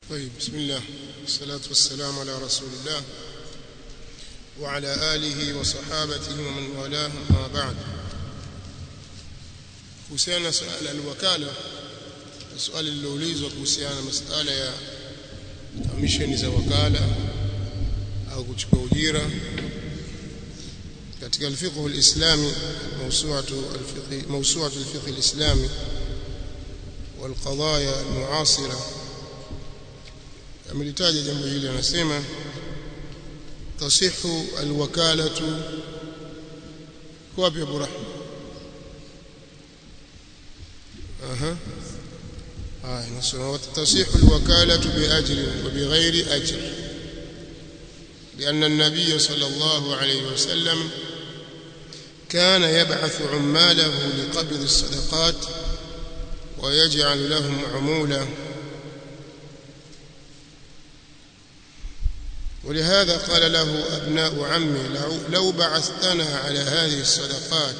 طيب بسم الله والصلاة والسلام على رسول الله وعلى آله وصحابته ومن والاه أما بعد kuhusiana suala alwakala swali liloulizwa kuhusiana masala ya kamisheni za wakala au kuchukua ujira katika alfiqh alislami mawsu'atu alfiqh mawsu'atu alfiqh alislami والقضايا المعاصره amelitaja jambo hili anasema tasihu alwakalatu wapi Abu Rahma aha haya nasema tasihu alwakalatu biajri wa bighairi ajr لأن النبي صلى الله عليه وسلم كان يبعث عماله لقبض الصدقات ويجعل لهم عمولا ولهذا قال له أبناء عمي لو بعثتنا على هذه الصدقات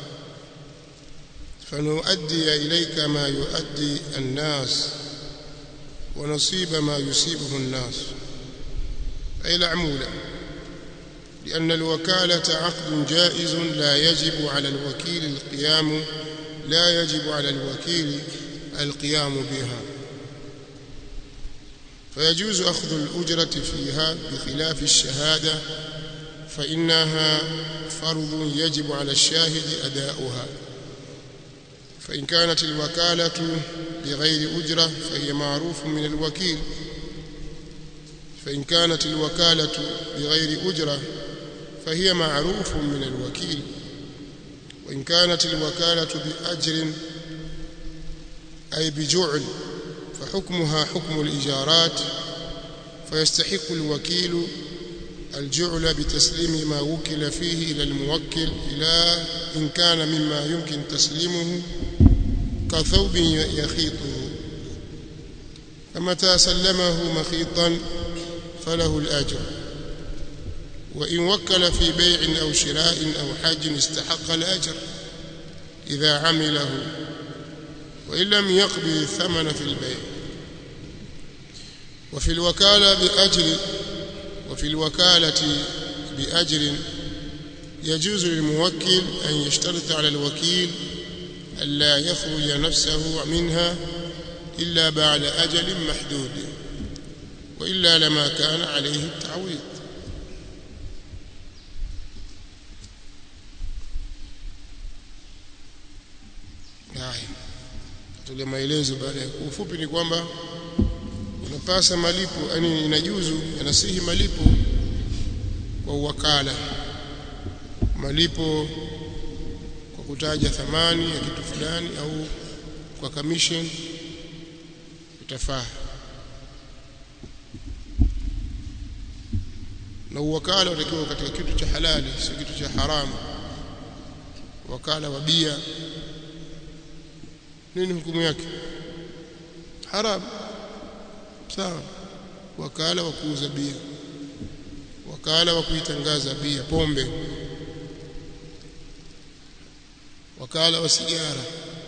فنؤدي إليك ما يؤدي الناس ونصيب ما يصيبه الناس أي العمولة لأن الوكالة عقد جائز لا يجب على الوكيل القيام لا يجب على الوكيل القيام بها فيجوز أخذ الأجرة فيها بخلاف الشهادة فإنها فرض يجب على الشاهد أداؤها فإن كانت الوكالة بغير أجرة فهي معروف من الوكيل فإن كانت الوكالة بغير أجرة فهي معروف من الوكيل وإن كانت الوكالة بأجر أي بجعل فحكمها حكم الإجارات فيستحق الوكيل الجعل بتسليم ما وكل فيه إلى الموكل إلى إن كان مما يمكن تسليمه كثوب يخيطه فمتى سلمه مخيطا فله الأجر وإن وكل في بيع أو شراء أو حج استحق الأجر إذا عمله وإن لم يقبل الثمن في البيع وفي الوكالة بأجر وفي الوكالة بأجر يجوز للموكل أن يشترط على الوكيل ألا يخرج نفسه منها إلا بعد أجل محدود وإلا لما كان عليه التعويض haya tule maelezo baada ya ufupi ni kwamba unapasa malipo yani inajuzu yanasihi malipo kwa uwakala malipo kwa kutaja thamani ya kitu fulani au kwa commission itafaa na uwakala utakiwa katika kitu cha halali sio kitu cha haramu wakala wa bia nini hukumu yake haram sawa wakala wa kuuza bia wakala wa kuitangaza bia pombe wakala wa sigara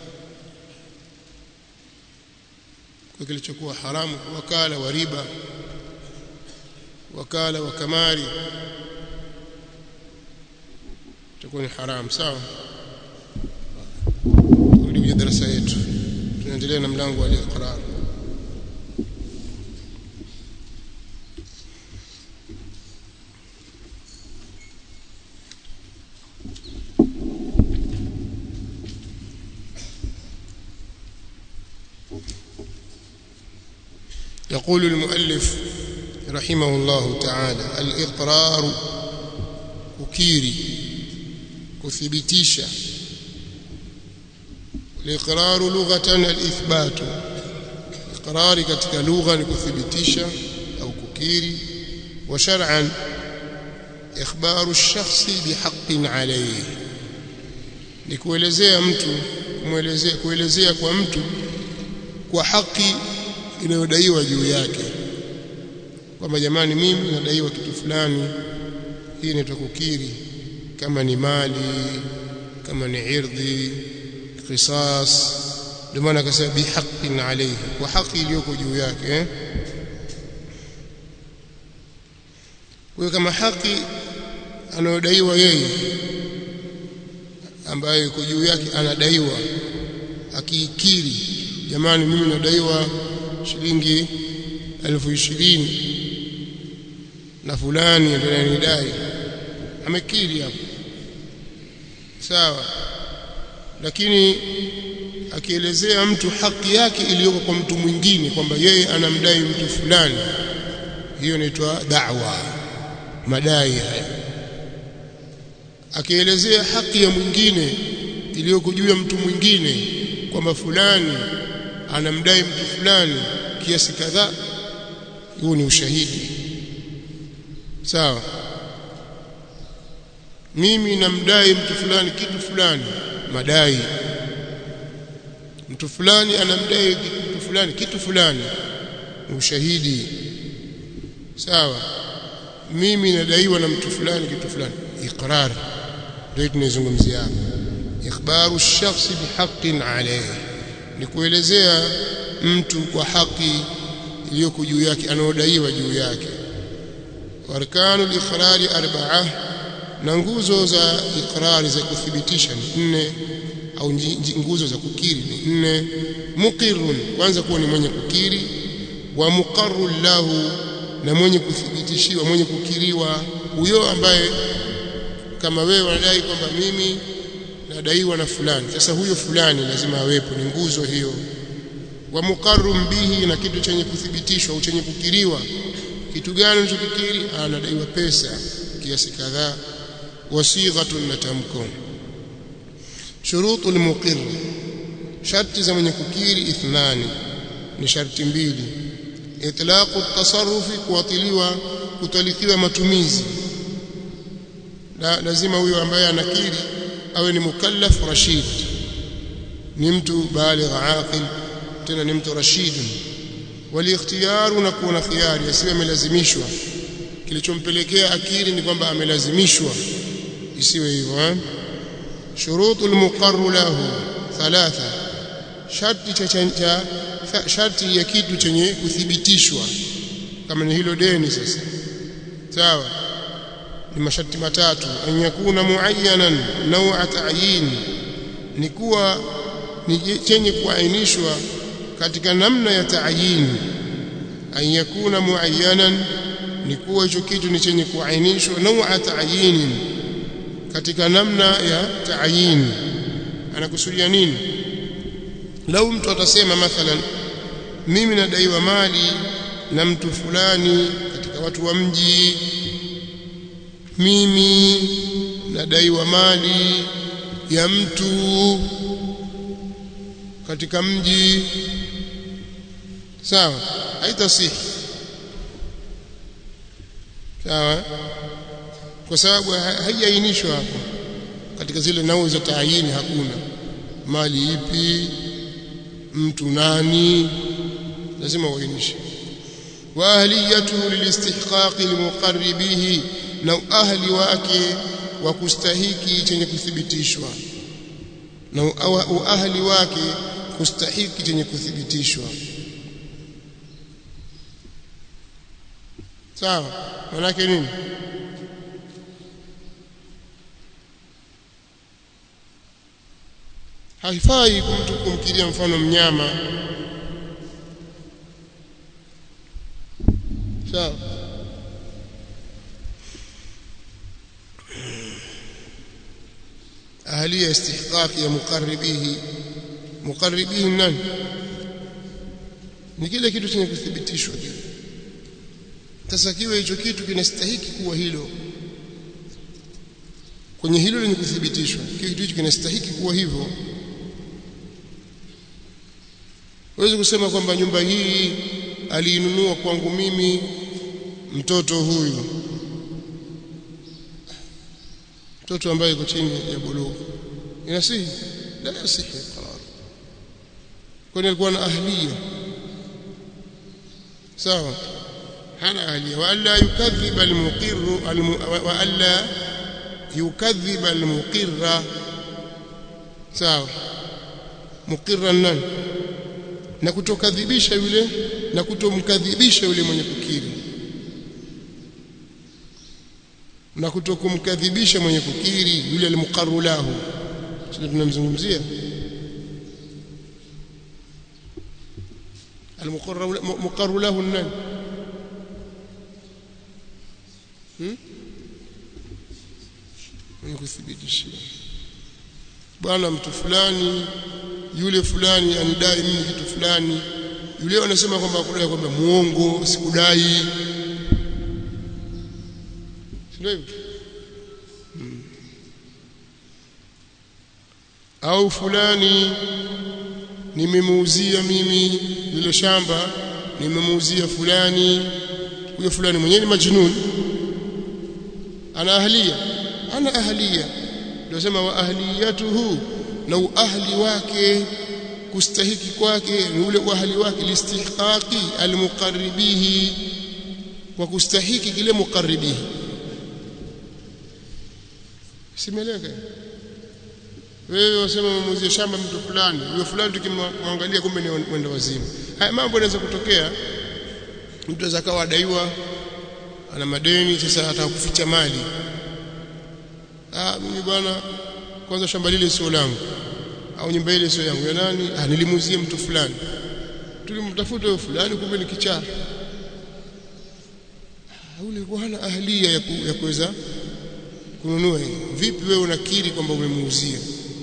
kwa kilichokuwa haramu wakala wa riba wakala wa kamari itakuwa ni haramu sawa turudi darasa yetu tunaendelea na mlango wa al-iqrar يقول المؤلف رحمه الله تعالى الإقرار ككيري كثبتيشا الإقرار لغة الإثبات إقرار katika lugha ni kuthibitisha au kukiri wa shar'an ikhbaru ash-shakhsi bihaqqin alayhi ni kuelezea mtu kumuelezea kuelezea kwa mtu kwa haki inayodaiwa juu yake kwamba jamani mimi nadaiwa kitu fulani hii ni tukukiri kama ni mali kama ni irdhi qisas ndio maana akasema bihaqqin alayhi kwa haki iliyoko juu yake eh? kwa kama haki anayodaiwa yeye ambayo iko juu yake anadaiwa akiikiri jamani mimi nadaiwa shilingi elfu ishirini na fulani ananidai amekiri hapo sawa lakini akielezea mtu haki yake iliyoko kwa mtu mwingine kwamba yeye anamdai mtu fulani hiyo inaitwa da'wa madai haya akielezea haki ya mwingine iliyoko juu ya mtu mwingine kwamba fulani anamdai mtu fulani kiasi kadhaa huo ni ushahidi sawa mimi namdai mtu fulani kitu fulani madai mtu fulani anamdai mtu fulani kitu fulani ni ushahidi sawa mimi nadaiwa na mtu fulani kitu fulani iqrar ndio tunazungumzia hapa ikhbaru shakhsi bihaqqin alayhi ni kuelezea mtu kwa haki iliyoko juu yake anaodaiwa juu yake warkanu liqrari arba'a na nguzo za ikrari za kuthibitisha ni nne au nguzo za kukiri ni nne muqirrun kwanza kuwa ni mwenye kukiri wa muqarrun lahu na mwenye kuthibitishiwa mwenye kukiriwa huyo ambaye kama wewe unadai kwamba mimi nadaiwa na fulani sasa huyo fulani lazima awepo ni nguzo hiyo wa muqarrum bihi na kitu chenye kuthibitishwa au chenye kukiriwa kitu gani unachokikiri anadaiwa pesa kiasi kadhaa wasighatun na tamko shurutu almuqir sharti za mwenye kukiri ithnani ni sharti mbili itlaqu at-tasarrufi kuatiliwa kutalikiwa matumizi la, lazima huyo ambaye anakiri awe ni mukallaf rashid ni mtu baligh aqil tena ni mtu rashid waliikhtiyaru na kuwa na khiyari asiwe amelazimishwa kilichompelekea akiri ni kwamba amelazimishwa isiwe hivyo eh shurutul muqarru lahu thalatha sharti cha, cha sharti ya kitu chenye kuthibitishwa kama ni hilo deni sasa sawa ni masharti matatu an yakuna muayyanan naw'a ta'yin ni kuwa ni chenye kuainishwa katika namna ya ta'yin an yakuna muayyanan ni kuwa hicho kitu ni chenye kuainishwa naw'a ta'yin katika namna ya ta'yin anakusudia nini lau mtu atasema mathalan mimi nadaiwa mali na mtu fulani katika watu wa mji mimi nadaiwa mali ya mtu katika mji sawa haitasihi sawa kwa sababu haijainishwa hapo katika zile nao za taayini hakuna mali ipi mtu nani lazima uainishe wa ahliyatuhu lilistihqaqi limuqarri bihi na ahli wake wa kustahiki chenye kuthibitishwa na ahli wake kustahiki chenye kuthibitishwa sawa manake nini haifai mtu kumkiria mfano mnyama sawa ahliya istihqaq ya muqarribihi muqarribihi nani ni kile kitu chenye kuthibitishwa kile sasa kiwe hicho kitu kinastahiki kuwa hilo kwenye hilo lenye kuthibitishwa kitu hicho kinastahiki kuwa hivyo Huwezi kusema kwamba nyumba hii aliinunua kwangu mimi mtoto huyu mtoto ambaye yuko chini ya bulugh inasihi la yasihi qarar kwani alikuwa na ahliya sawa hana ahliya wa alla yukadhiba almuqir wa alla yukadhiba almuqirra sawa muqirra nani na kutokadhibisha yule na kutomkadhibisha yule mwenye kukiri na kutokumkadhibisha mwenye kukiri yule almuqarru lahu sio tunamzungumzia almuqarru lahu nani hmm? mwenye kuthibitishia bwana mtu fulani yule fulani anidai mimi kitu fulani yule anasema kwamba kudai kwamba muongo sikudai sio hivyo hmm. au fulani nimemuuzia mimi lile shamba nimemuuzia fulani huyo fulani mwenyewe ni majnun ana ahlia ana ahlia ndio sema wa ahliyatuhu na ahli wake kustahiki kwake ni ule ahli wake listihqaqi almuqarribihi kwa kustahiki kile muqarribihi simeleka wewe wasema muuzie shamba mtu fulani huyo fulani tukimwangalia kumbe ni mwenda wazimu haya mambo yanaweza kutokea mtu anaweza kawa adaiwa ana madeni sasa atakuficha mali ah mimi bwana kwanza shamba lile sio langu au nyumba ile sio yangu ya nani ah nilimuuzie mtu fulani tulimtafuta huyo fulani kumbe ni kichaa ule kwa hana ahlia ya, ku, ya kuweza kununua hii vipi wewe unakiri kwamba umemuuzia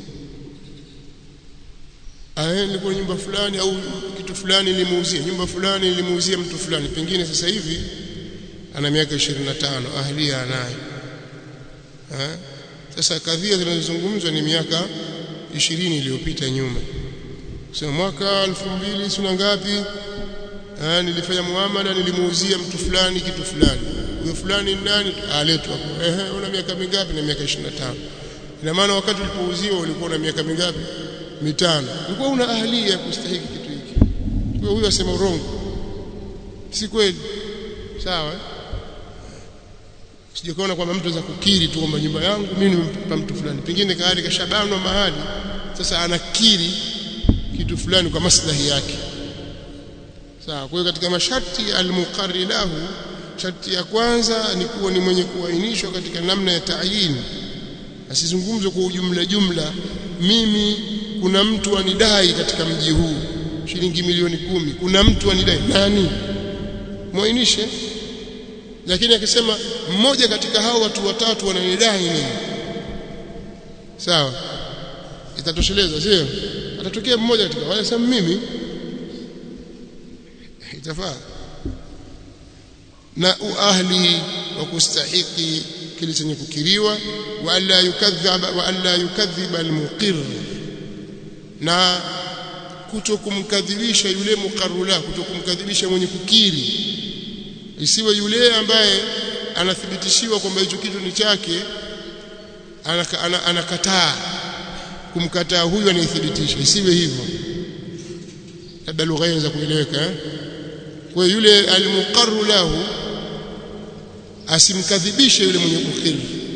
aende kwa nyumba fulani au kitu fulani nilimuuzia nyumba fulani nilimuuzia mtu fulani pengine sasa hivi ana miaka 25 ahlia anayo ha? sasa kadhia zinazozungumzwa ni miaka 20 iliyopita nyuma sema mwaka 2000 sina ngapi ah nilifanya muamala nilimuuzia mtu fulani kitu fulani huyo fulani nani aletwa ehe una miaka mingapi na miaka 25 ina maana wakati ulipouziwa ulikuwa na miaka mingapi mitano ulikuwa una ahli ya kustahiki kitu hiki kwa huyo asema urongo si kweli sawa sijakuona kwamba mtu anaweza kukiri tu kwamba nyumba yangu mimi nimempa mtu fulani pengine kaari kashabanwa mahali sasa anakiri kitu fulani kwa maslahi yake sawa kwa hiyo katika masharti almuqarri lahu sharti ya kwanza ni kuwa ni mwenye kuainishwa katika namna ya tayin asizungumzwe kwa ujumla jumla mimi kuna mtu anidai katika mji huu shilingi milioni kumi kuna mtu anidai nani muainishe lakini akisema mmoja katika hao watu watatu wananidai nini sawa itatosheleza sio atatokea mmoja katika wale sema mimi itafaa na uahli wa kustahiki kile chenye kukiriwa wa alla yukadhiba wa alla yukadhiba almuqir na kutokumkadhibisha yule muqarrula kutokumkadhibisha mwenye kukiri isiwe yule ambaye anathibitishiwa kwamba hicho kitu ni chake anakataa anaka kumkataa huyu anayethibitisha isiwe hivyo labda lugha inaweza kueleweka kwa yule almuqarru lahu asimkadhibishe yule mwenye kukiri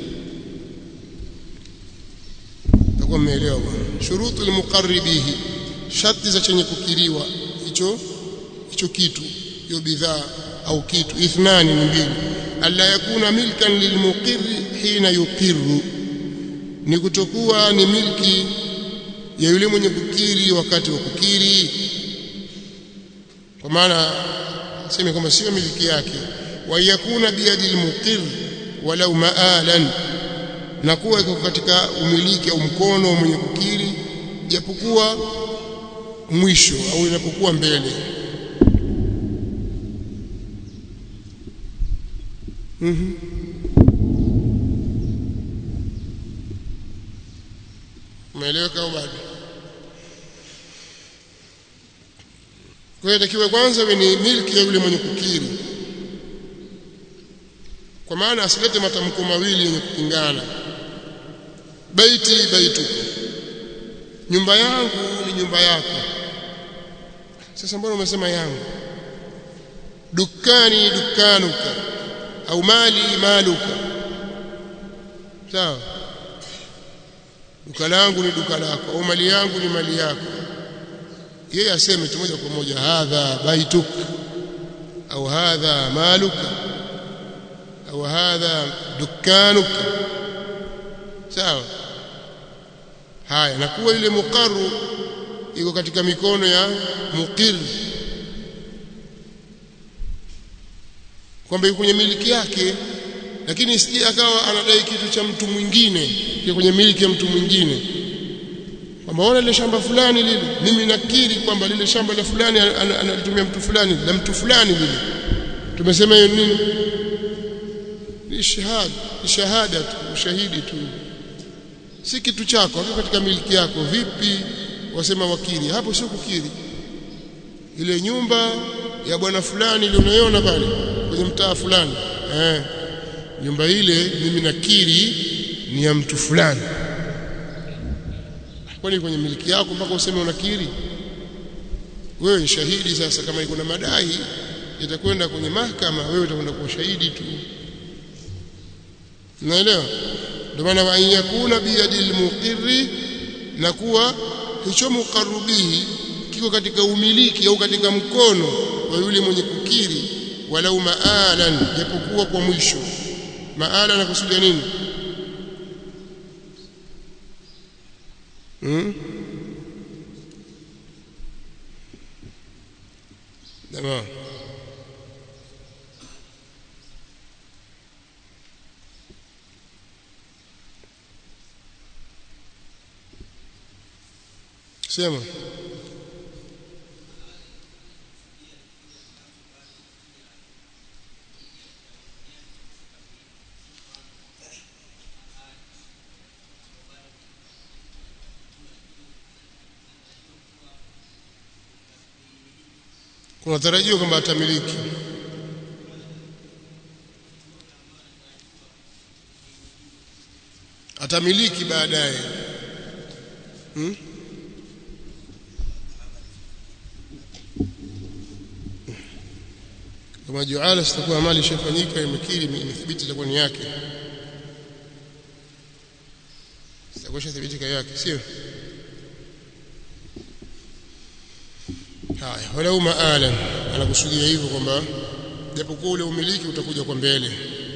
takuwa mmeelewa bwana shurutu almuqarri bihi sharti za chenye kukiriwa hicho hicho kitu hiyo bidhaa au kitu ithnani ni mbili alla yakuna milkan lilmuqirri hina yuqirru ni kutokuwa ni milki ya yule mwenye kukiri wakati wa kukiri kwa maana sema kama sio miliki yake wa yakuna biyadi almuqir walau maalan na kuwa iko katika umiliki au mkono mwenye kukiri japokuwa mwisho au inapokuwa mbele mhm umeeleweka au bado kwa hiyo takiwa kwanza iwe ni milki ya yule mwenye kukiri kwa maana asilete matamko mawili yenye kupingana baiti baituka nyumba yangu ni nyumba yako sasa mbona umesema yangu dukani dukanuka au mali maluka sawa duka langu ni duka lako au mali yangu ni mali yako yeye aseme tu moja kwa moja hadha baituk au hadha maluka au hadha dukkanuka sawa haya na kuwa ile muqarru iko katika mikono ya muqir kwamba yuko kwenye miliki yake lakini isije akawa anadai kitu cha mtu mwingine kile kwenye miliki ya mtu mwingine kwamba ona lile shamba fulani lile mimi nakiri kwamba lile shamba la fulani analitumia mtu fulani la mtu fulani lile tumesema hiyo nini ni shahada ni shahada tu ushahidi tu si kitu chako hapo katika miliki yako vipi wasema wakili hapo sio kukiri ile nyumba ya bwana fulani ile unaiona pale kwenye mtaa fulani eh nyumba ile mimi nakiri ni ya mtu fulani kwani kwenye miliki yako mpaka useme unakiri wewe ni shahidi sasa kama iko na madai itakwenda kwenye mahakama wewe utakwenda kwa shahidi tu naelewa ndio maana wa yakuna biyadil muqirri na kuwa hicho muqarrubihi kiko katika umiliki au katika mkono wa yule mwenye kukiri walau maalan japokuwa kwa mwisho maala nakusudia nini hmm? Tamam. Sema. kunatarajia kwamba atamiliki atamiliki baadaye hmm? kama juala sitakuwa mali ishafanyika imekiri imethibiti itakuwa ni yake sitakuwa ishathibitika yake sio haya walau maalan anakusudia hivyo kwamba japokuwa ule umiliki utakuja kwa mbele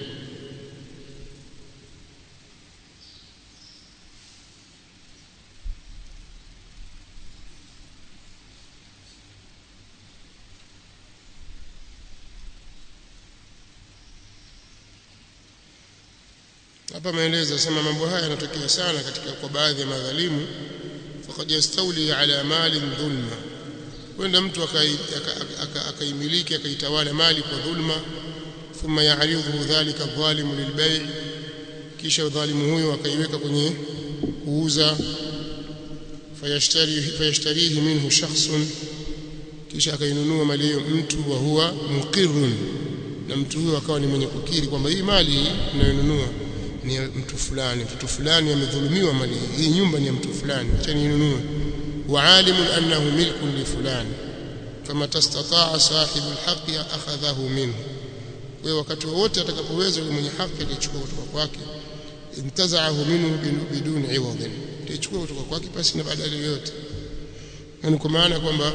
hapa maelezo sema mambo haya yanatokea sana katika kwa baadhi ya madhalimu faqad yastawli ala mali dhulma kwenda mtu akaimiliki akaitawala mali kwa dhulma thumma ya'ridhu dhalika dhalimu lilbay' kisha dhalimu huyo akaiweka kwenye kuuza fayashtari fayashtarihi minhu shakhsun kisha akainunua mali hiyo mtu wa huwa muqirrun na mtu huyo akawa ni mwenye kukiri kwamba hii mali ninayonunua ni mtu fulani mtu fulani amedhulumiwa mali hii nyumba ni ya mtu fulani acha ninunue وعالم أنه ملك لفلان فما تستطاع صاحب الحق أخذه منه wewe wakati wowote atakapoweza yule mwenye haki atachukua kutoka kwake intazaahu minhu biduni iwadhin atachukua kutoka kwake pasi na badala yoyote yani kwa maana kwamba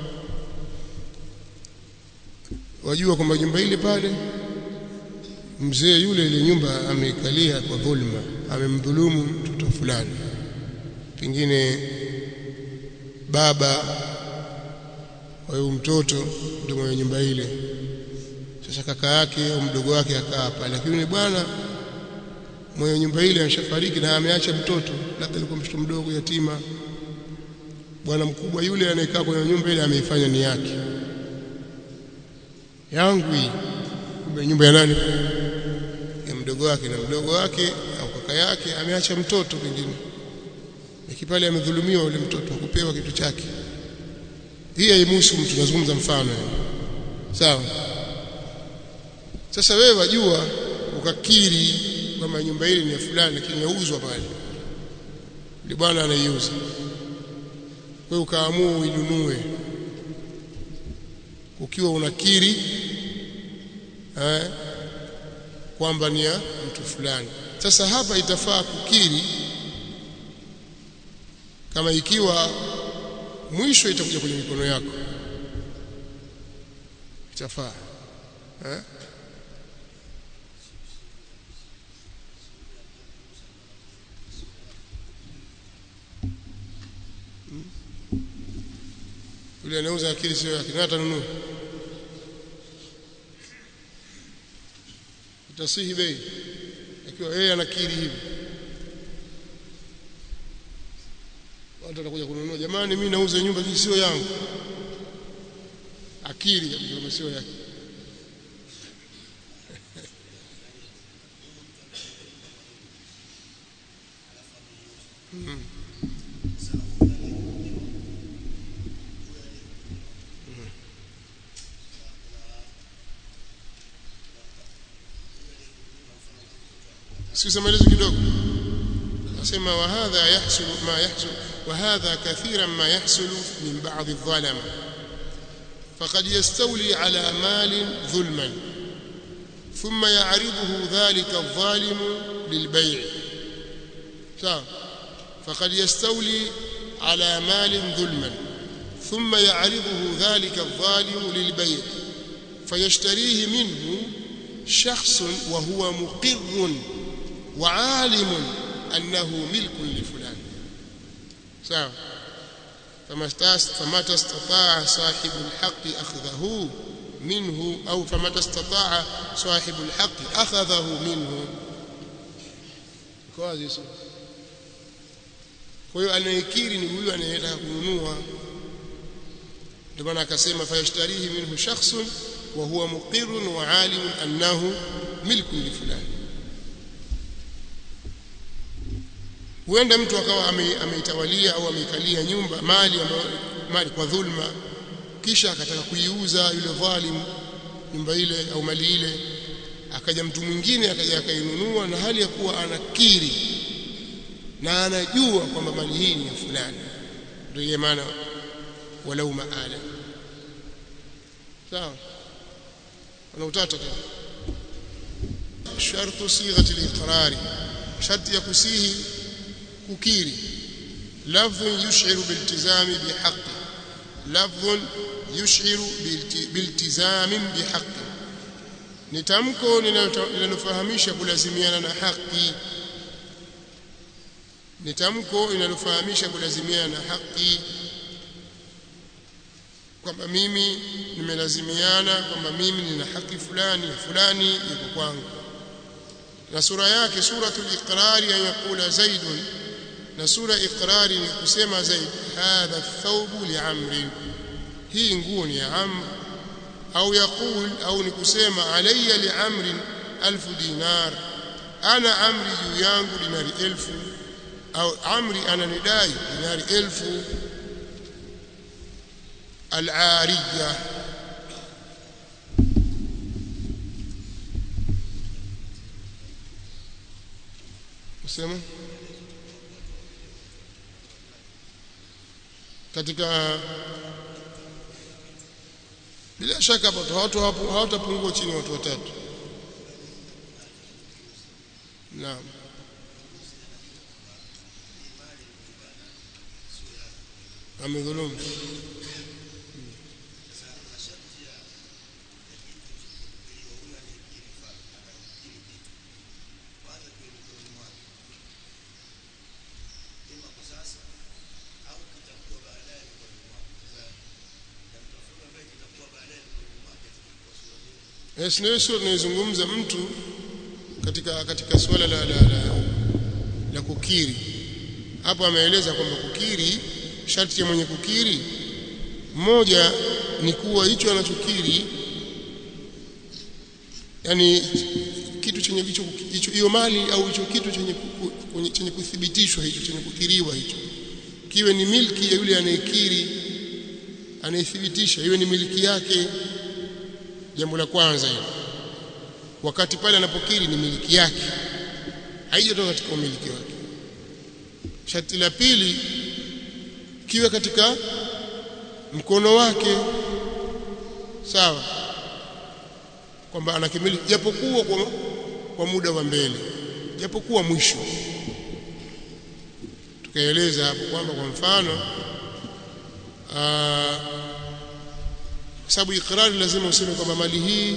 wajua kwamba nyumba ile pale mzee yule ile nyumba ameikalia kwa dhulma amemdhulumu mtoto fulani pengine baba wa huyo mtoto ndio mwenye nyumba ile sasa kaka yake au mdogo wake akaa pale lakini bwana mwenye nyumba ile ameshafariki na ameacha mtoto labda alikuwa mtoto mdogo yatima bwana mkubwa yule anayekaa kwenye nyumba ile ameifanya ni yake yangu hii kumbe nyumba ya nani ya mdogo wake na mdogo wake au kaka yake ameacha mtoto pengine lakini pale amedhulumiwa yule mtoto kupewa kitu chake hii haimuhusu mtu nazungumza mfano sawa sasa wewe wajua ukakiri kwamba nyumba ile ni ya fulani lakini yauzwa pale yule bwana anaiuza wewe ukaamua uinunue ukiwa unakiri eh, kwamba ni ya mtu fulani sasa hapa itafaa kukiri kama ikiwa mwisho itakuja kwenye mikono yako itafaa eh? yule anauza akili sio yake na atanunua itasihi bei ikiwa yeye anakiri hivi watu watakuja kununua jamani mimi nauza nyumba hii sio yangu akili kama sio yake hmm. sikiza maelezo kidogo nasema wa hadha yahsul ma yahsul wa hadha kathiran ma yahsul min ba'd adh-dhalama faqad yastawli ala malin dhulman thumma ya'riduhu dhalika adh-dhalimu lil-bay' sawa faqad yastawli ala malin dhulman ثم يعرضه ذلك الظالم للبيع فيشتريه منه شخص وهو مقر وعالم أنه ملك لفلان سواء فمتى استطاع صاحب الحق أخذه منه أو فمتى استطاع صاحب الحق أخذه منه كويس kwa hiyo anayekiri ni huyu anayetaka kununua ndio maana akasema fayashtarihi minhu shakhsun wa huwa muqirrun wa alimun annahu milkun li fulani huenda mtu akawa ameitawalia au ameikalia nyumba mali ambayo mali kwa dhulma kisha akataka kuiuza yule dhalim nyumba ile au mali ile akaja mtu mwingine akaja akainunua na hali ya kuwa anakiri na anajua kwamba mali hii ni ya fulani ndio maana walau maala sawa ana utata tena shartu sighati al-iqrari sharti ya kusihi kukiri lafdhun yushiru biltizami bihaqqi lafdhun yushiru biltizami bihaqqi ni tamko linalofahamisha kulazimiana na haki ni tamko linalofahamisha kulazimiana na haki kwamba mimi nimelazimiana kwamba mimi nina haki fulani fulani yuko kwangu na sura yake suratul iqrari ayakula zaidun na sura iqrari ni kusema zaid hadha thawbu liamri hii nguo ni ya amr au yaqul au ni kusema alayya liamri alfu dinar ana amri juu yangu dinari elfu au amri ananidai dinari elfu العارية sema katika bila shaka hapo watu hawatapungua chini watu watatu naam amedhulumu Yes, ndio sio tunayozungumza mtu katika katika swala la, la, la, la kukiri. Hapo ameeleza kwamba kukiri, sharti ya mwenye kukiri moja ni kuwa hicho anachokiri yani kitu chenye hicho hicho hiyo mali au hicho kitu chenye chenye kuthibitishwa hicho chenye kukiriwa hicho kiwe ni milki ya yule anayekiri anayethibitisha iwe ni miliki yake jambo la kwanza hilo wakati pale anapokiri ni miliki yake haijatoka katika umiliki wake sharti la pili kiwe katika mkono wake sawa kwamba anakimiliki japokuwa kwa, kwa muda wa mbele japokuwa mwisho tukaeleza hapo kwamba kwa mfano aa, kwa sababu ikrari lazima useme kwamba mali hii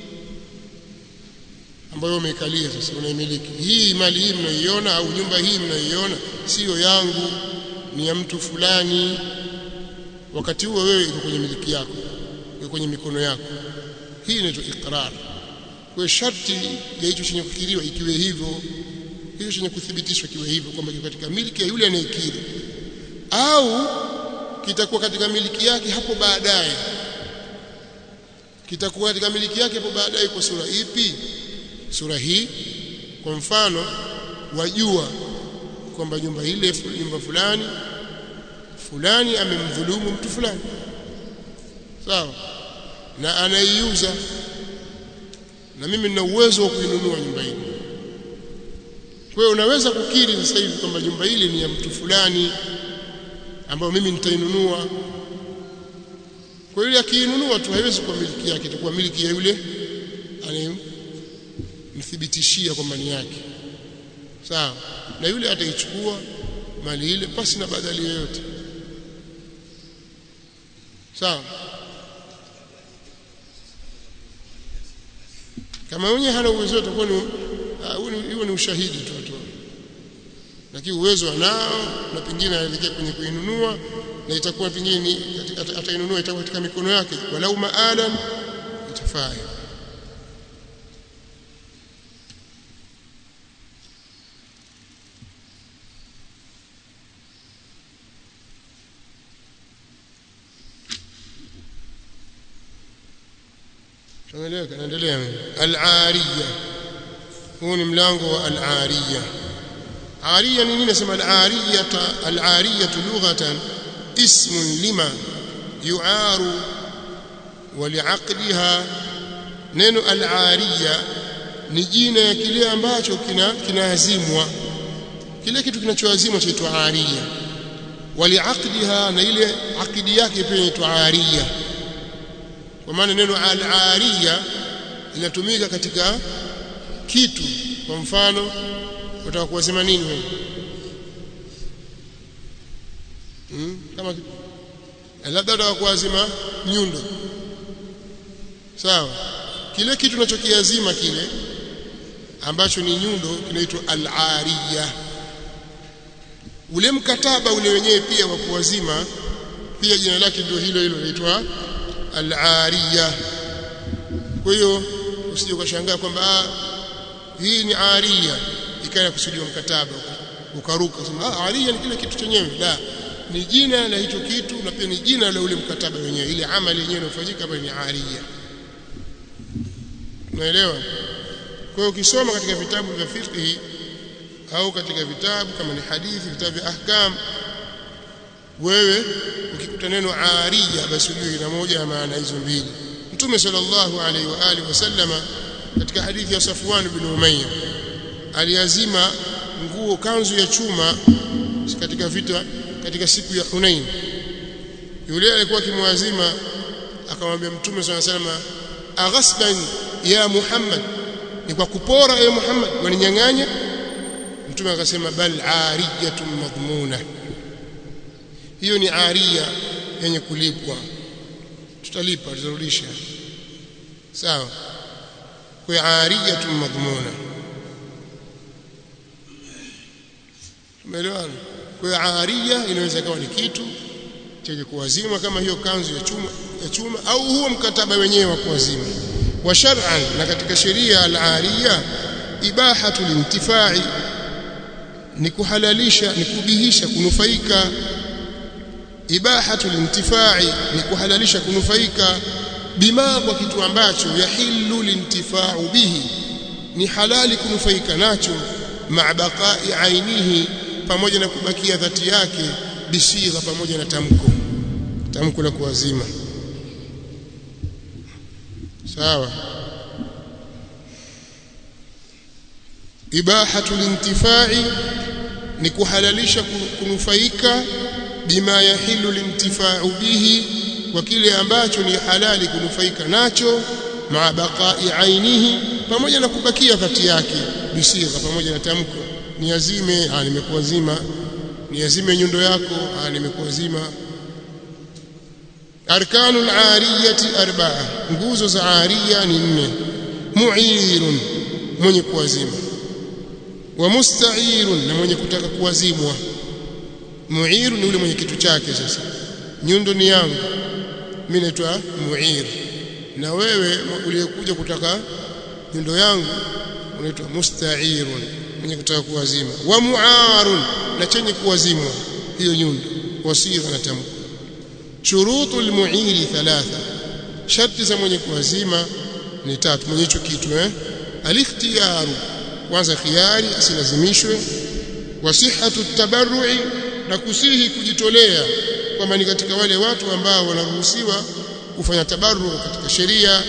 ambayo umeikalia sasa unaimiliki hii mali hii mnaiona au nyumba hii mnaiona sio yangu ni ya mtu fulani wakati huo wewe iko kwenye miliki yako iko kwenye mikono yako hii inaitwa iqrar kwa sharti ya hicho chenye kukiriwa ikiwe hivyo hicho chenye kuthibitishwa kiwe hivyo kwamba kiko katika miliki ya yule anayekiri au kitakuwa katika miliki yake hapo baadaye kitakuwa katika miliki yake hapo baadaye kwa sura ipi sura hii kwa mfano wajua kwamba nyumba ile nyumba fulani fulani amemdhulumu mtu fulani sawa na anaiuza na mimi nina uwezo wa kuinunua nyumba ile kwa hiyo unaweza kukiri sasa hivi kwamba nyumba ile ni ya mtu fulani ambayo mimi nitainunua kwa hiyo akiinunua tu haiwezi kuwa miliki yake itakuwa miliki ya yule anayemthibitishia kwamba ni yake sawa na yule ataichukua mali ile pasi na badali yoyote sawa kama mwenye hana uwezo utakuwa ni hiyo ni ushahidi tu tu lakini uwezo anao na pengine anaelekea kwenye kuinunua na itakuwa pengine atainunua itakuwa katika mikono yake walau maalan itafaa tumeeleweka naendelea al-ariya huu ni mlango wa al-ariya ariya ni nini nasema al-ariya al-ariya lughatan ismun lima yu'aru wa li'aqdiha neno al-ariya ni jina ya kile ambacho kina kinaazimwa kile kitu kinachoazimwa chaitwa ariya wa li'aqdiha na ile akidi yake pia inaitwa ariya kwa maana neno al-ariya linatumika katika kitu kwa mfano unataka kuwasema nini wewe hmm? kama labda unataka kuwazima nyundo sawa kile kitu unachokiazima kile ambacho ni nyundo kinaitwa al-ariya ule mkataba ule wenyewe pia wa kuwazima pia jina lake ndio hilo hilo linaitwa al-ariya kwa hiyo usije ukashangaa kwamba hii ni ariya ikawa kusudiwa mkataba ukaruka sema ah ariya ni kile kitu chenyewe la ni jina la hicho kitu na pia ni jina la ule mkataba wenyewe ile amali yenyewe inayofanyika hapa ni ariya unaelewa kwa hiyo ukisoma katika vitabu vya fiqh au katika vitabu kama ni hadithi vitabu vya ahkam wewe ukikuta neno ariya basi ujue ina moja ya maana hizo mbili mtume sallallahu alaihi wa alihi wasallama katika hadithi ya Safwan bin Umayya aliazima nguo kanzu ya chuma katika vita katika siku ya Hunain yule alikuwa kimwazima akamwambia mtume sallallahu alaihi wasallam aghasban ya Muhammad ni kwa kupora ya Muhammad waninyang'anya mtume akasema bal ariyatun madhmuna hiyo ni aria yenye kulipwa tutalipa tutarudisha sawa kwa ariyatun madhmuna tumeelewana kwa aria inaweza kuwa ni kitu chenye kuwazima kama hiyo kanzu ya chuma ya chuma au huo mkataba wenyewe wa kuwazima wa shar'an na katika sheria al-ariya ibahatu lintifai ni kuhalalisha ni kubihisha kunufaika ibahatu lintifai ni kuhalalisha kunufaika bima kwa kitu ambacho yahillu lintifau bihi ni halali kunufaika nacho ma'a baqa'i ainihi pamoja na kubakia dhati yake bisigha pamoja na tamko tamko la kuwazima sawa ibahatu lintifai ni kuhalalisha kunufaika bima yahilu lintifau bihi kwa kile ambacho ni halali kunufaika nacho maa baqai ainihi pamoja na kubakia dhati yake bisigha pamoja na tamko niazime ah nimekuazima niazime nyundo yako ah nimekuazima arkanul ariyati arba'a nguzo za ariya ni nne mu'irun mwenye kuazima wa musta'irun na mwenye kutaka kuazimwa mu'iru ni yule mwenye kitu chake sasa nyundo ni yangu mimi naitwa muir na wewe uliyekuja kutaka nyundo yangu unaitwa musta'irun mwenye kutaka kuwazima wa mu'arun na chenye kuwazimwa hiyo nyundo wasigha na tamko shurutu almu'iri thalatha sharti za mwenye kuwazima ni tatu mwenye hicho kitu eh alikhtiyaru kwanza khiari asilazimishwe wasihatu tabarru'i na kusihi kujitolea kwamba ni katika wale watu ambao wanaruhusiwa kufanya tabarru katika sheria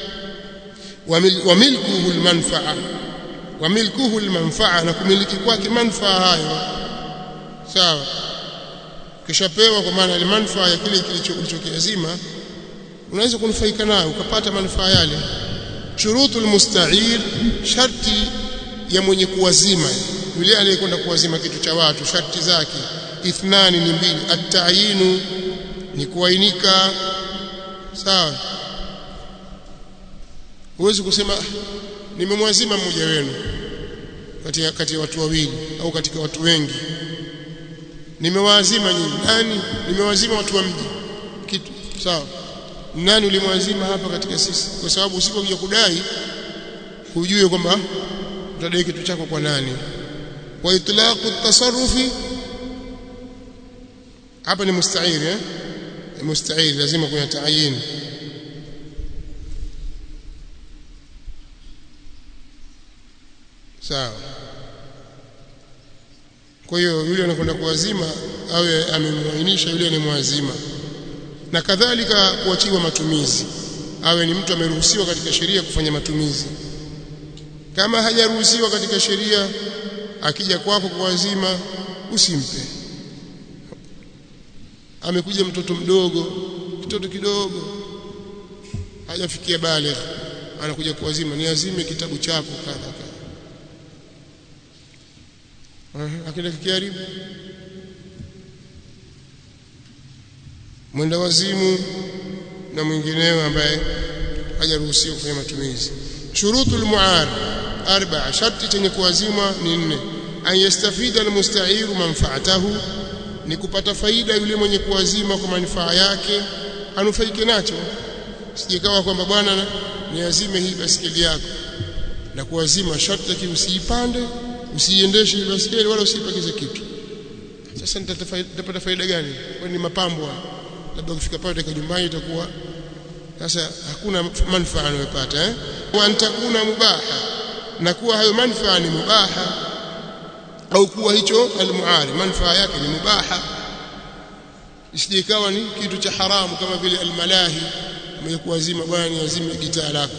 wa milkuhu almanfa'a wa milkuhu almanfa'a na kumiliki kwake manfaa hayo sawa kishapewa kwa maana manfaa ya kile kilichokiazima unaweza kunufaika nayo ukapata manufaa yale shurutul musta'ir sharti ya mwenye kuwazima yule aliyekwenda kuwazima kitu cha watu sharti zake ithnani ni mbili at-ta'yinu ni kuainika sawa huwezi kusema nimemwazima mmoja wenu kati ya kati ya watu wawili au katika watu wengi nimewaazima nyinyi nani nimewazima watu wa mji kitu sawa nani ulimwazima hapa katika sisi kwa sababu usipokuja kudai hujue kwamba utadai kitu chako kwa nani wa itlaqu tasarrufi hapa ni musta'ir eh musta'ir lazima kuna taayin sawa kwa hiyo yule anakwenda kuwazima awe amemwainisha yule anemwazima na kadhalika kuachiwa matumizi awe ni mtu ameruhusiwa katika sheria kufanya matumizi kama hajaruhusiwa katika sheria akija kwako kuwazima usimpe amekuja mtoto mdogo mtoto kidogo hajafikia baligh anakuja kuwazima ni azime kitabu chako kadha kadha akenda kikiharibu mwenda wazimu na mwingineo ambaye hajaruhusiwa kufanya matumizi shurutul muar arba'a sharti chenye kuwazimwa ni nne an yastafida almusta'iru manfaatahu ni kupata faida yule mwenye kuwazima kwa manufaa yake anufaike nacho sijekawa kwamba bwana niazime hii basikeli yako na kuwazima sharti usiipande usiiendeshe hii basikeli wala usipakize kitu sasa nitapata faida gani kwani ni mapambo labda ukifika pale dakika nyumbani itakuwa sasa hakuna manufaa anayopata eh wa antakuna mubaha na kuwa hayo manufaa ni mubaha au kuwa hicho almuari manufaa yake ni mubaha isije ikawa ni kitu cha haramu kama vile almalahi umekuazima bwana niazime gitaa lako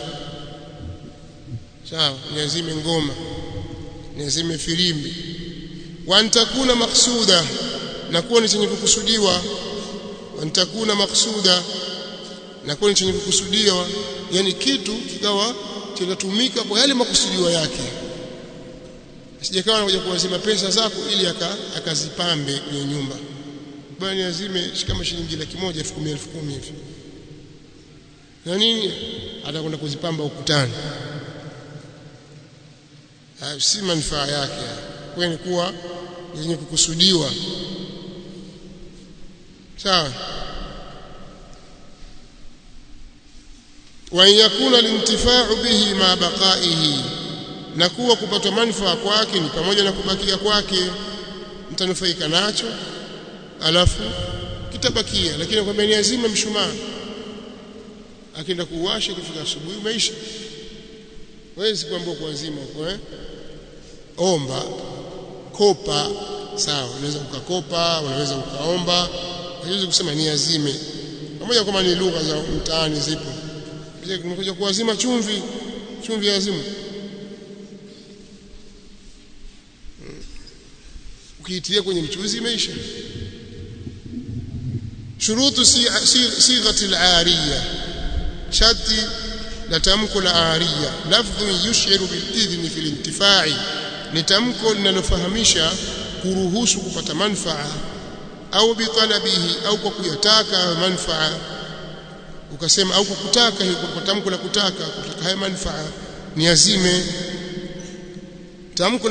sawa niazime ngoma niazime filimbi wa antakuna maksuda na kuwa ni chenye kukusudiwa wa antakuna maksuda na kuwa ni chenye kukusudiwa yani kitu kikawa kinatumika kwa yale makusudiwa yake sijakawa anakuja kuwazima pesa zako ili akazipambe aka kwenye nyumba bwana azime kama shilingi laki moja elfu kumi elfu kumi hivi na nini atakwenda kuzipamba ukutani si manufaa yake kwa ni kuwa yenye kukusudiwa sawa wa yakuna alintifa'u bihi ma baqaihi na kuwa kupata manufaa kwake ni pamoja na kubakia kwake mtanufaika nacho alafu kitabakia lakini kwamba ni azima mshumaa akienda kuwasha kifika asubuhi umeisha wezi kuambia kuazima huko eh omba kopa sawa unaweza ukakopa unaweza ukaomba haiwezi kusema ni azime pamoja kama ni lugha za mtaani zipo je kumekuja kuazima chumvi chumvi ya azimu ukiitilia kwenye mchuzi imeisha shurutu sighati al-ariya sharti la tamko la ariya lafdhu yushiru bil idhni fil intifai ni tamko linalofahamisha kuruhusu kupata manfaa au bitalabihi au kwa kuyataka manfaa ukasema au kwa kutaka kwa tamko la kutaka kutaka haya manfaa ni azime tamko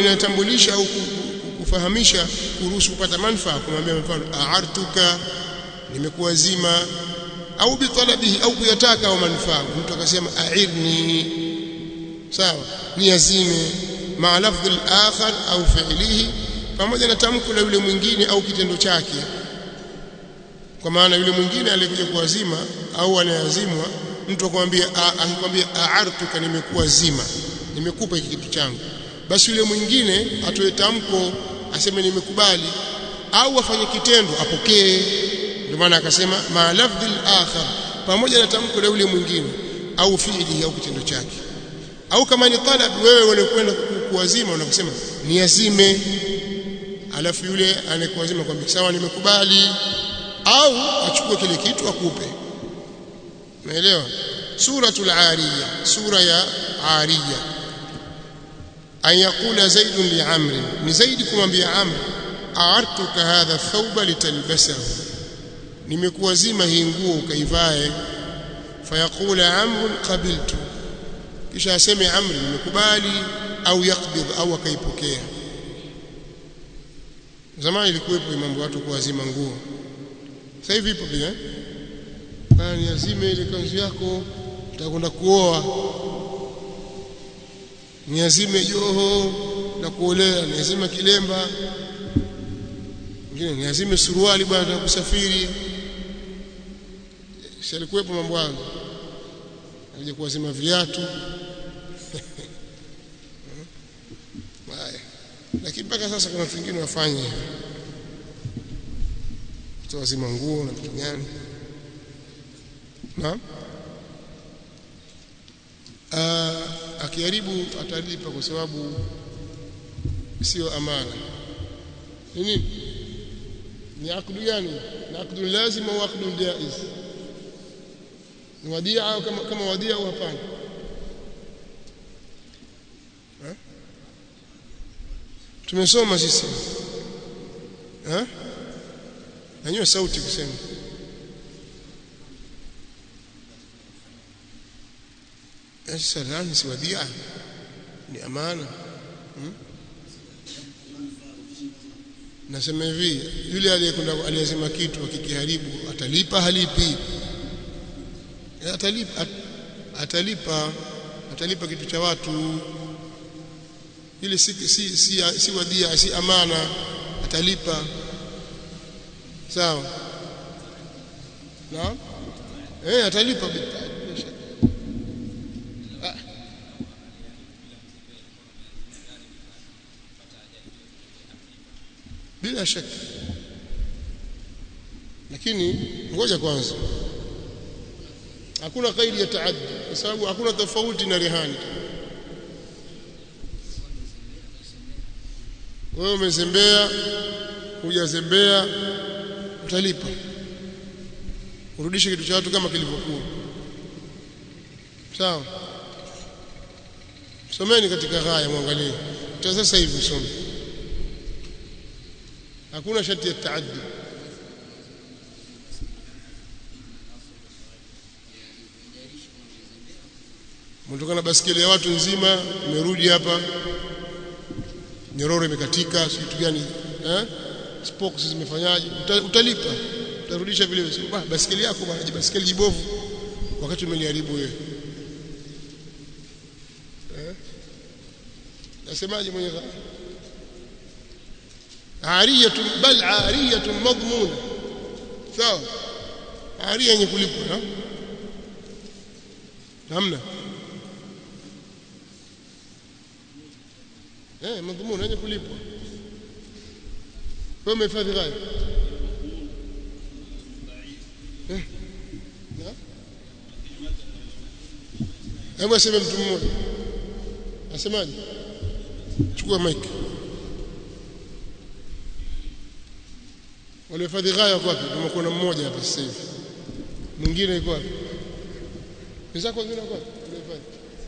linalotambulisha au kufahamisha kuruhusu kupata manfaa kumwambia mfano a'artuka nimekuwa zima au bitalabihi au kuyataka au manufaa mtu akasema a'irni sawa niazime ma lafdh al-akhar au fi'lihi pamoja na tamko la yule mwingine au kitendo chake kwa maana yule mwingine aliyekuja kuwazima au anayazimwa mtu akwambia akikwambia a'artuka nimekuwa zima nimekupa hiki kitu changu basi yule mwingine atoe tamko aseme nimekubali au afanye kitendo apokee ndio maana akasema ma lafdhi al-akhar pamoja na tamko la yule mwingine au fi'li au kitendo chake au kama ni talab wewe unakwenda kuwazima unakosema niazime alafu yule anayekuwazima kwambia sawa nimekubali au achukue kile kitu akupe umeelewa suratul ariya sura ya ariya an yaqula zaid li amr ni zaid kumwambia amr aartuka hadha thawba litalbasahu nimekuwazima hii nguo ukaivae fayaqula amr qabiltu kisha aseme amri nimekubali au yakbidh au akaipokea zamani ilikuwepo mambo watu kuwazima nguo sasa hivi ipo pia eh niazime ile kanzu yako utakwenda kuoa niazime joho na kuolea niazime kilemba ngine niazime suruali bwana kusafiri si alikuwepo mambo hayo aje kuwazima viatu haya lakini mpaka sasa kuna watu wengine wafanye hivyo wazima nguo na vitu gani naam akiharibu atalipa kwa sababu sio amana ni nini ni akdu gani ni akdu lazim au akdu jaiz ni wadia au kama kama wadia au hapana tumesoma sisi eh nanyua sauti kusema sasa nani si wadia ni amana hmm? nasema hivi yule aliyekwenda aliyesema kitu akikiharibu atalipa halipi atalipa at, atalipa atalipa kitu cha watu ile si si si, si wadia si amana atalipa sawa naam eh atalipa bila shaka lakini ngoja kwanza hakuna kaidi ya taaddi kwa sababu hakuna tofauti na rehani wewe umezembea hujazembea utalipa urudishe kitu cha watu kama kilivyokuwa sawa someni katika ghaya mwangalie sasa hivi some hakuna sharti ya taaddi mtoka na basikeli ya watu nzima umerudi hapa nyororo imekatika si kitu gani eh spokes zimefanyaje Uta, utalipa utarudisha vile vile bah basikeli yako bwana basikeli jibovu wakati umeliharibu wewe eh nasemaje mwenye ariyatun bal ariyatun madmuna sawa ariya yenye kulipwa na hamna eh madhumuni yenye kulipwa wewe umehifadhi gani eh hebu aseme mtu mmoja asemaje chukua mic walihifadhi ghaya kwa wapi tumekuwa na mmoja hapa sasa hivi mwingine yuko wapi wenzako wengine wako wapi walihifadhi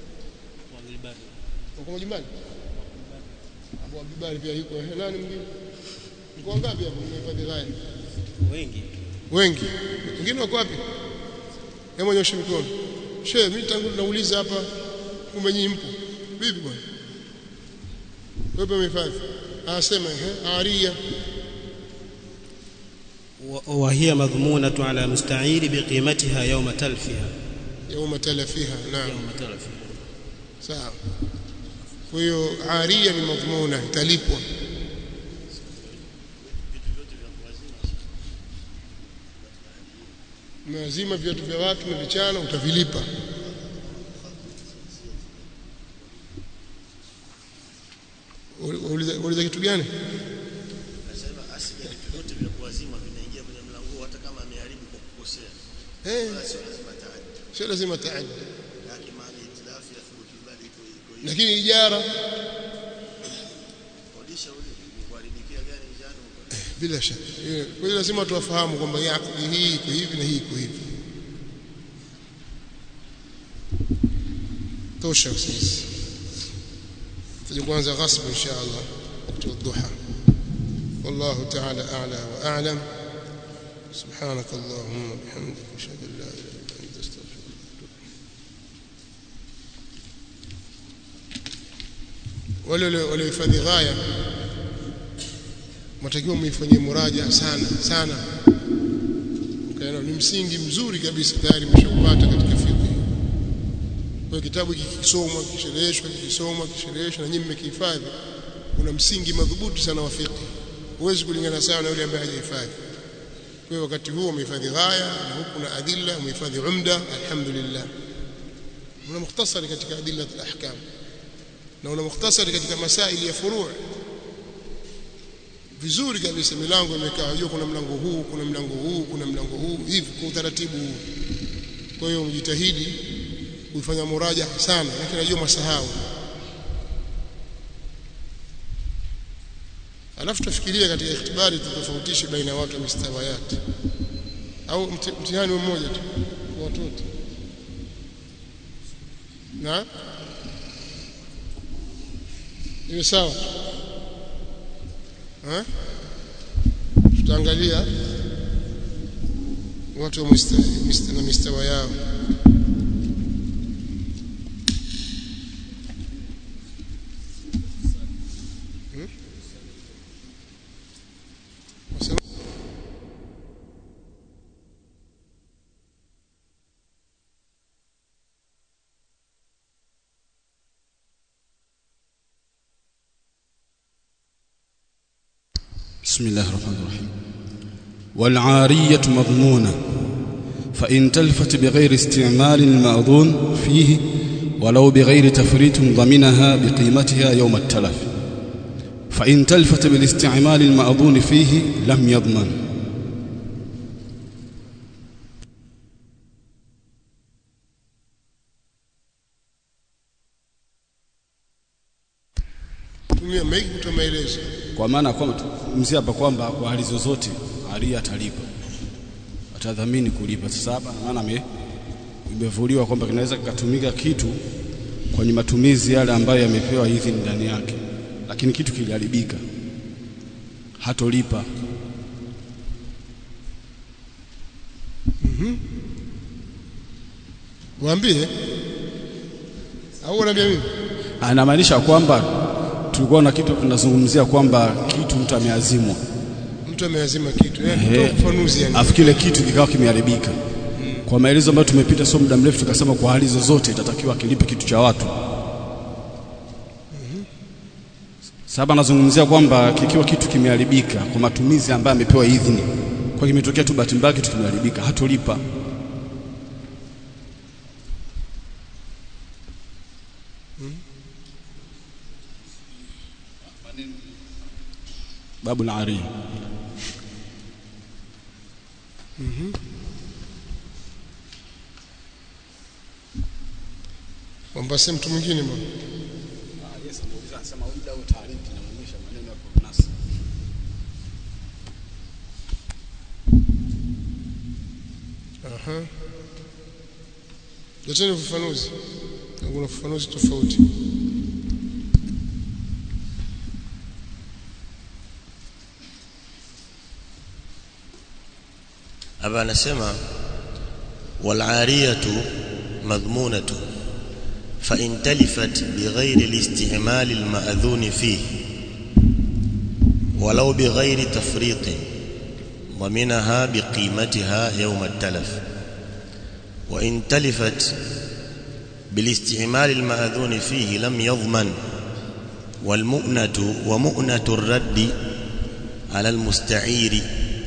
uko majumbani Abu Abdibari pia yuko nani mwingine mko wangapi hapo mnahifadhi ghaya wengi wengi wengine wako wapi hebu nyosha mikono shehe mimi tangu nauliza hapa kumbe nyinyi mpo vipi bwana wewe umehifadhi anasema ehe aria وهي مضمونة على مستعير بقيمتها يوم تلفها يوم تلفها نعم يوم تلفها sawa kwa hiyo aria ni madhmuna italipwa lazima viatu vya watu na vichana utavilipa Uliza uliza kitu gani? Nasema asili ya vitu vyote vya kuwazima vinaingia kwenye mlango hata kama ameharibu kwa kukosea. Eh, Wala sio lazima taaddi. sio lazima taaddi. Lakini maana itilafu ya thubuti bali iko iko hiyo. Lakini ijara Kodisha ule ni kuharibikia gani njano? bila shaka. Eh, Kwa hiyo lazima tuwafahamu kwamba hii akdi hii iko hivi na hii iko hivi. Tosha sisi. Tuje kuanza ghasbu insha Allah wakati wa duha. والله تعالى أعلى وأعلم سبحانك اللهم وبحمدك أشهد أن لا إله إلا أنت أستغفرك wale waliohifadhi ghaya matakiwa muifanyie muraja sana sana ukaona ni msingi mzuri kabisa tayari mshaupata katika fiqh kwa kitabu hiki kikisomwa kishereheshwa kikisomwa kishereheshwa na nyinyi mmekihifadhi kuna msingi madhubuti sana wa fiqh huwezi kulingana sawa na yule ambaye hajahifadhi kwa hiyo wakati huo umehifadhi ghaya na huku na adilla umehifadhi umda alhamdulillah una mukhtasari katika adilla al-ahkam na una mukhtasari katika masaili ya furu' vizuri kabisa milango imekaa unajua kuna mlango huu kuna mlango huu kuna mlango huu hivi kwa utaratibu huu kwa hiyo mjitahidi kuifanya muraja sana lakini najua masahau alafu tufikirie katika ikhtibari tutofautishe baina ya watu wa mistawayat au mti- mtihani mmoja tu kwa watoto na iwe sawa ha? tutaangalia watu wa mista, mista, na mistawa yao Hmm? Wasema- بسم الله الرحمن الرحيم والعارية مضمونة فإن تلفت بغير استعمال المأذون فيه ولو بغير تفريط ضمنها بقيمتها يوم التلف فإن تلفت بالاستعمال المأذون فيه لم يضمن tumia maiki kutoa maelezo kwa maana kwamba tuzungumzia hapa kwamba kwa hali zozote aria atalipa atadhamini kulipa sasa hapa maana ame imevuliwa kwamba kinaweza kikatumika kitu kwenye matumizi yale ambayo yamepewa idhini ndani yake lakini kitu kiliharibika hatolipa waambie au unaambia mimi anamaanisha kwamba tulikuwa na kitu tunazungumzia kwamba kitu mtu ameazimwa mtu ameazima kitu eh Ehe. toa ufafanuzi yani afu kile kitu kikawa kimeharibika kwa maelezo ambayo tumepita sio muda mrefu tukasema kwa hali zozote itatakiwa kilipe kitu cha watu sasa nazungumzia kwamba kikiwa kitu kimeharibika kwa matumizi ambayo amepewa idhini kwa kimetokea tu bahati mbaya kitu kimeharibika hatolipa babu al-ari kwamba si mtu mwingine bwana Yes, anasema muda au taarifa inaonyesha maneno ya nasi. aha leteni ufafanuzi kuna ufafanuzi tofauti hapa anasema wal'ariyatu madhmunatu fa in talifat bighairi al-istihmal al-ma'dhun fihi walau bighairi tafriط ضمنها بقيمتها يوم التلف وإن تلفت بالاستعمال المأذون فيه لم يضمن والمؤنة ومؤنة الرد على المستعير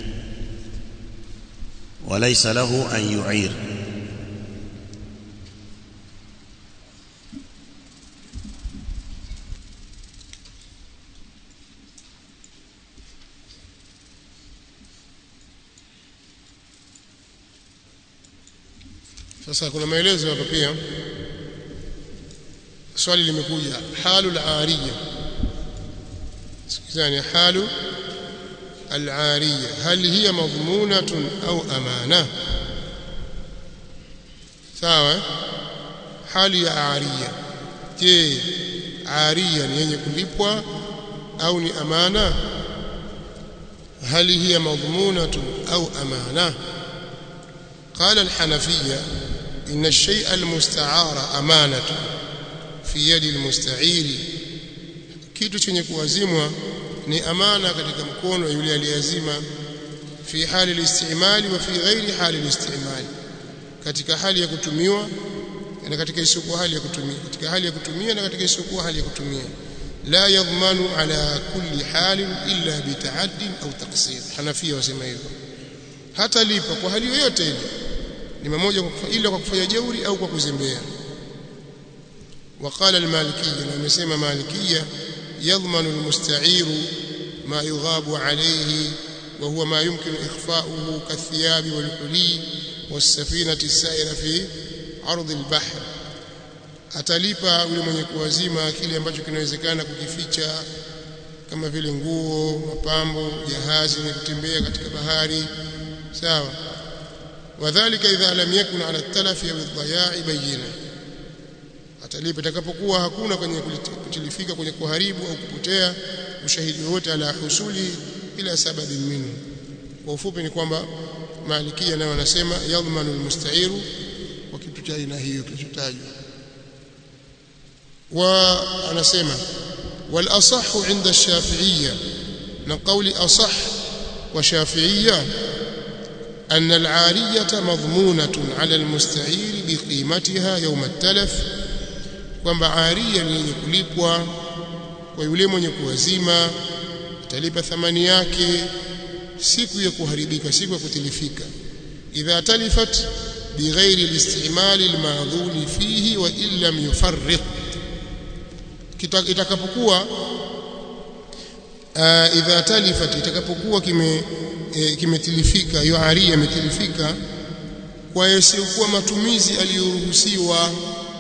وليس له أن يعير sasa kuna maelezo hapa pia swali limekuja halu al-ariya sikizani halu al-ariya hal hiya madhmunatun au amana sawa hali ya ariya je ariya ni yenye kulipwa au ni amana hali hiya madhmunatun au amana قال الحنفيه إن الشيء المستعار أمانة في يد المستعير kitu chenye kuazimwa ni amana katika mkono yule aliyazima fi hali al-istimali wa fi ghairi hali al-istimali katika hali ya kutumiwa na katika isiyokuwa hali ya kutumia katika hali ya kutumia na katika isiyokuwa hali ya kutumia la yadhmanu ala kulli halin illa bita'addin au taqsir hanafia wasema hivyo hata lipa kwa hali yoyote ile ni mmoja ila kwa kufanya jeuri au kwa kuzembea وقال المالكية na amesema malikia يضمن المستعير ما يغاب عليه وهو ما يمكن إخفاؤه كالثياب والحلي والسفينة السائرة في عرض البحر atalipa yule mwenye kuwazima kile ambacho kinawezekana kukificha kama vile nguo mapambo jahazi ni kutembea katika bahari sawa وذلك إذا لم يكن على التلف أو الضياع بينة atalipa itakapokuwa hakuna kwenye kutilifika kwenye kuharibu au kupotea ushahidi wote ala husuli ila sababi minhu kwa ufupi ni kwamba malikia nayo wanasema yadhmanu almusta'iru kwa kitu cha aina hiyo kilichotajwa wa anasema wal asahhu inda ash-shafi'iyya na qawli asah wa shafi'iyya أن العارية مضمونة على المستعير بقيمتها يوم التلف kwamba aria ni yenye kulipwa kwa yule mwenye kuwazima atalipa thamani yake siku ya kuharibika siku ya kutilifika idha talifat bighairi al-istimal al-ma'dhun fihi wa illam yufarrit itakapokuwa idha talifat itakapokuwa kime e, kimetilifika hiyo aria imetilifika kwa yasiyokuwa matumizi aliyoruhusiwa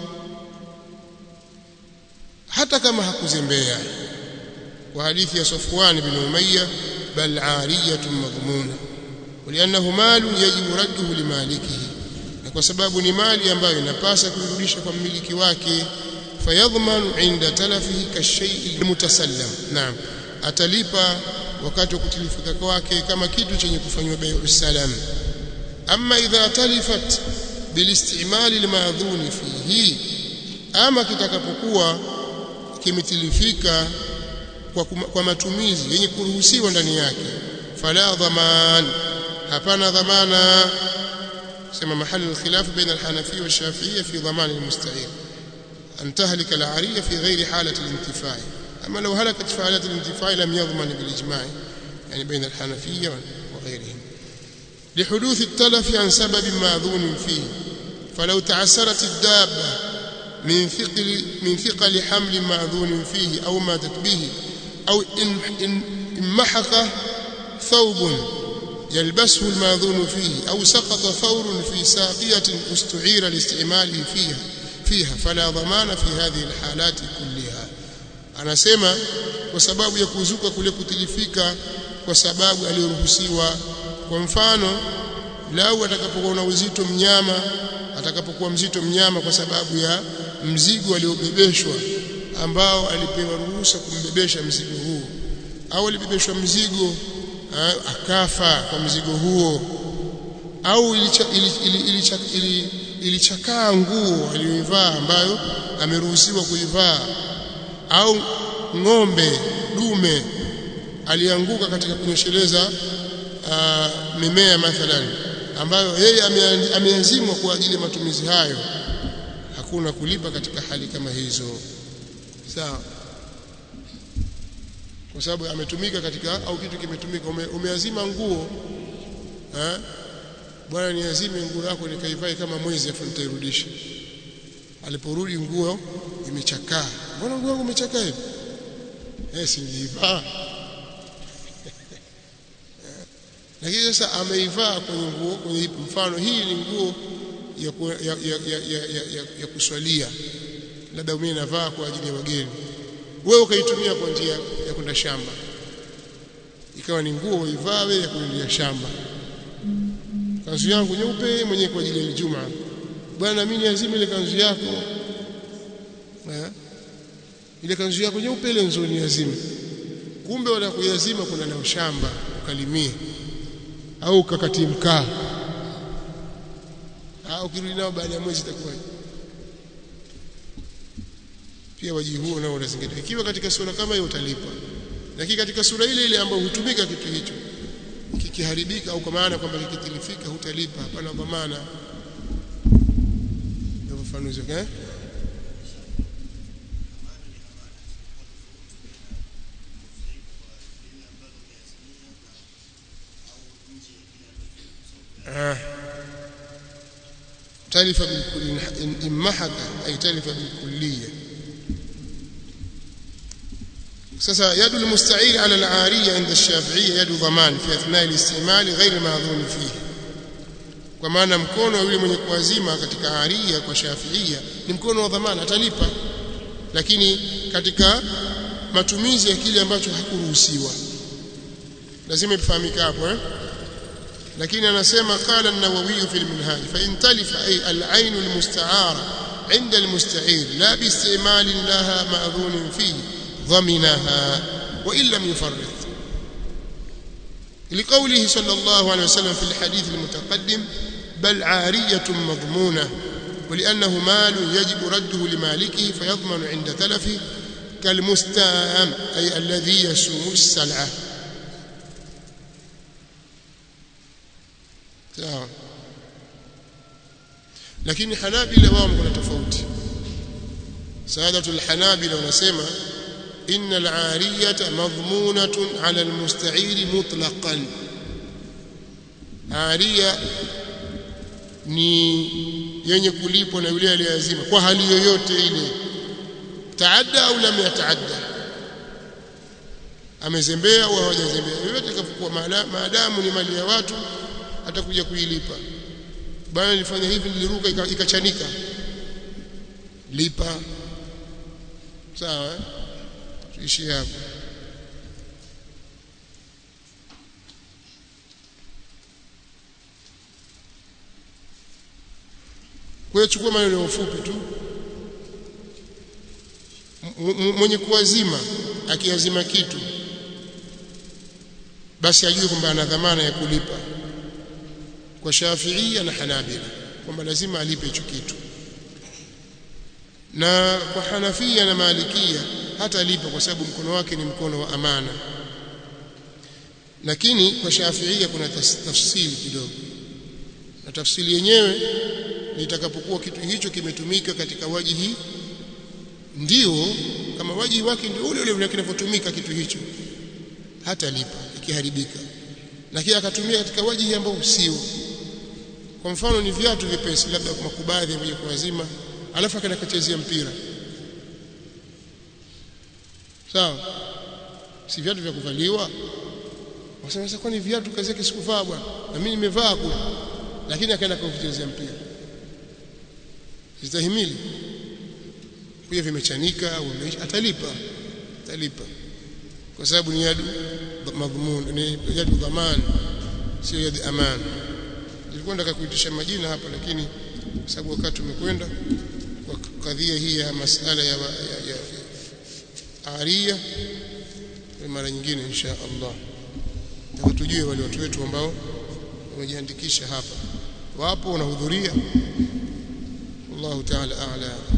hata kama hakuzembea kwa hadithi ya Safwan bin Umayya bal ariyatun madhmuna ولانه مال يجب رده لمالكه na kwa sababu ni mali ambayo inapasa kurudisha kwa mmiliki wake fayadhmanu inda talafihi kashay'i mutasallam naam atalipa wakati wa kutilifika kwake kama kitu chenye kufanywa bai'u salam amma idha talifat bilistimal almadhun fihi ama kitakapokuwa kimetilifika kwa, kwa matumizi yenye kuruhusiwa ndani yake fala dhaman hapana dhamana sema mahali alkhilaf baina alhanafi wa shafi'iyya fi dhaman almusta'ir an tahlika al'ariyya fi ghairi halati alintifai أما لو هلكت في حالة الانتفاع لم يضمن بالإجماع يعني بين الحنفية وغيرهم لحدوث التلف عن سبب معذون فيه فلو تعسرت الدابة من ثقل من ثقل حمل معذون فيه أو ماتت به أو إن إن محق ثوب يلبسه الماذون فيه أو سقط ثور في ساقية استعير لاستعماله فيها فيها فلا ضمان في هذه الحالات كلها anasema kwa sababu ya kuzuka kule kutilifika kwa sababu aliyoruhusiwa kwa mfano lau atakapokuwa na uzito mnyama atakapokuwa mzito mnyama kwa sababu ya mzigo aliobebeshwa ambao alipewa ruhusa kumbebesha mzigo huo au alibebeshwa mzigo ha, akafa kwa mzigo huo au ilichakaa ili, ili, ili, ili, ili nguo aliyoivaa ambayo ameruhusiwa kuivaa au ng'ombe dume alianguka katika kunyesheleza uh, mimea mathalan ambayo yeye ame- ameazimwa kwa ajili ya matumizi hayo hakuna kulipa katika hali kama hizo sawa kwa sababu ametumika katika au kitu kimetumika ume, umeazima nguo eh bwana niazime nguo yako nikaivae kama mwezi afu nitairudisha aliporudi nguo imechakaa mbona nguo yangu imechakaa hivi eh si nilivaa lakini sasa ameivaa kwenye nguo kwenye mfano hii ni nguo ya, ku, ya, ya, ya, ya, ya, ya, ya kuswalia labda mimi navaa kwa ajili ya wageni wewe ukaitumia kwa njia ya kwenda shamba ikawa ni nguo uivaa wewe ya kuendea shamba kanzu yangu nyeupe mwenyewe kwa ajili ya Ijumaa bwana mimi niazime ile kanzu yako eh ile kanzu yako nyeupe ile nzuri niazime kumbe wala kuyazima kuna na shamba ukalimie au ukakati mkaa au ukirudi nao baada ya mwezi itakuwa pia wajibu huo nao unazingatia ikiwa katika sura kama hiyo utalipa lakini katika sura ile ile ambayo hutumika kitu hicho kikiharibika au kwa maana kwamba kikitilifika hutalipa hapana kwa maana ndio ufafanuzi eh آه. تلف بالكل إن محك أي تلف بالكلية sasa yadu almusta'ir ala al-ariya inda ash-shafi'iyya yadu dhaman fi athna al-istimal ghayr ma'dhun fihi kwa maana mkono wa yule mwenye kuazima katika ariya kwa shafi'iyya ni mkono wa dhamana atalipa lakini katika matumizi ya kile ambacho hakuruhusiwa lazima ifahamike hapo eh lakini anasema qala an-nawawi fi al-minhaj fa in talifa ay al-ayn al-musta'ara عند المستعير لا باستعمال لها مأذون فيه ضمنها وإن لم يفرط لقوله صلى الله عليه وسلم في الحديث المتقدم بل عارية مضمونة ولأنه مال يجب رده لمالكه فيضمن عند تلفه كالمستام أي الذي يسوم السلعة lakini hanabila wao kuna tofauti saadatul hanabila wanasema innal ariyata madhmunatun ala almusta'iri mutlaqan ariya ni yenye kulipwa na yule aliyeazima kwa hali yoyote ile taadda au lam yataadda amezembea au hajazembea yoyote kafukuwa maadamu ni mali ya watu atakuja kuilipa bwana nilifanya hivi niliruka ikachanika lipa sawa eh? tuishie hapo kwa hiyo chukua maneno mafupi tu mwenye kuazima akiazima kitu basi ajue kwamba ana dhamana ya kulipa kwa Shafiia na Hanabila kwamba lazima alipe hicho kitu na kwa Hanafia na Malikia hata alipa kwa sababu mkono wake ni mkono wa amana lakini kwa Shafiia kuna tafsiri kidogo na tafsiri yenyewe ni itakapokuwa kitu hicho kimetumika katika wajihi ndio kama wajihi wake ndio ule ule vile kinavyotumika kitu hicho hata lipa ikiharibika lakini akatumia katika wajihi ambao sio kwa mfano ni viatu vipesi labda kwa makubadhi ya kwa wazima alafu akaenda kachezea mpira sawa si viatu vya kuvaliwa wasema sasa kwani viatu kazi yake sikuvaa bwana na mimi nimevaa kule lakini akaenda kuchezea mpira zitahimili pia vimechanika au atalipa atalipa kwa sababu ni yadu madhmun ni yadu dhaman sio yadu aman nilikuwa nataka kuitisha majina hapa lakini kwa sababu wakati umekwenda kwa kadhia hii ya masala ya, ya, ya, ya aria mara nyingine insha Allah nataka tujue wale watu wetu ambao wamejiandikisha hapa wapo wanahudhuria wallahu ta'ala a'la